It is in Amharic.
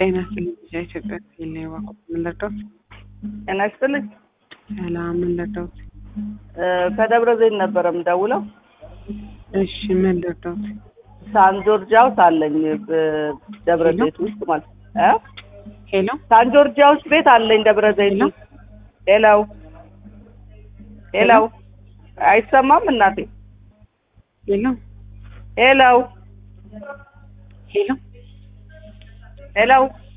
ጤና ይስጥልኝ። ኢትዮጵያ ሲል ዋቆ ምን ልርዳዎት? ጤና ይስጥልኝ። ሰላም ምን ልርዳዎት? ከደብረ ዘይት ነበረ የምደውለው። እሺ ምን ልርዳዎት? ሳን ጆርጂያውስ አለኝ ደብረ ሄሎ? ዘይት ውስጥ ማለት እ ሄሎ ሳን ጆርጂያውስ ቤት አለኝ ደብረ ዘይት ሄሎ? ውስጥ። ሄሎ ሄሎ፣ አይሰማም እናቴ? ሄሎ ሄሎ ሄሎ ሄሎ